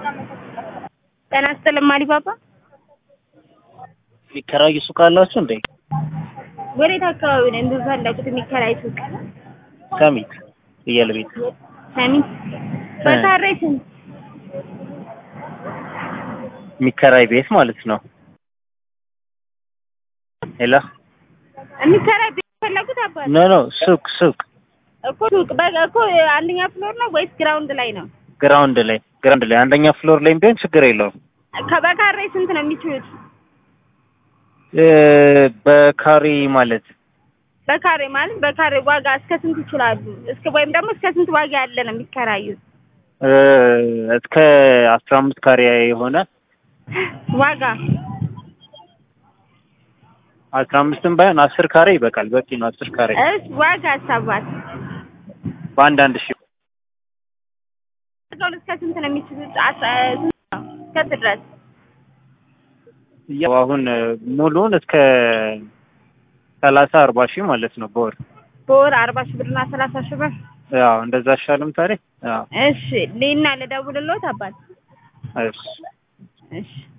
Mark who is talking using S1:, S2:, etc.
S1: ጤና ይስጥልኝ አሊባባ።
S2: የሚከራዩ ሱቅ አላችሁ እንዴ?
S1: ወዴት አካባቢ ነው እንደፈለጉት የሚከራይ ሱቅ?
S2: ሰሚት ፍየል ቤት
S1: ሰሚት በካሬ ስንት?
S2: የሚከራይ ቤት ማለት ነው። ሄሎ
S1: የሚከራይ ቤት ፈለጉት አባት
S2: ኖ ኖ ሱቅ ሱቅ
S1: እኮ ሱቅ በ- እኮ አንደኛ ፍሎር ነው ወይስ ግራውንድ ላይ ነው?
S2: ግራውንድ ላይ ግራውንድ ላይ አንደኛ ፍሎር ላይም ቢሆን ችግር የለውም።
S1: ከበካሬ ስንት ነው የሚችሉት?
S2: እ በካሬ ማለት
S1: በካሬ ማለት በካሬ ዋጋ እስከ ስንት ይችላሉ? እስከ ወይም ደግሞ እስከ ስንት ዋጋ ያለ ነው የሚከራዩት?
S2: እ እስከ አስራ አምስት ካሬ የሆነ
S1: ዋጋ
S2: አስራ አምስትም ባይሆን አስር ካሬ ይበቃል። በቂ ነው። አስር ካሬ
S1: እስ ዋጋ አሳባት
S2: በአንድ አንድ ሺህ
S1: ዋጋውን እስከ ስንት ነው የሚችሉት? አስ- ስንት ነው? እስከ ስንት ድረስ?
S2: ያው አሁን ሙሉውን እስከ ሰላሳ አርባ ሺህ ማለት ነው በወር
S1: በወር አርባ ሺህ ብርና ሰላሳ ሺህ ብር።
S2: ያው እንደዛ አይሻልም ታዲያ? ያው
S1: እሺ ሌና ልደውልልዎት አባት።
S2: እሺ
S1: እሺ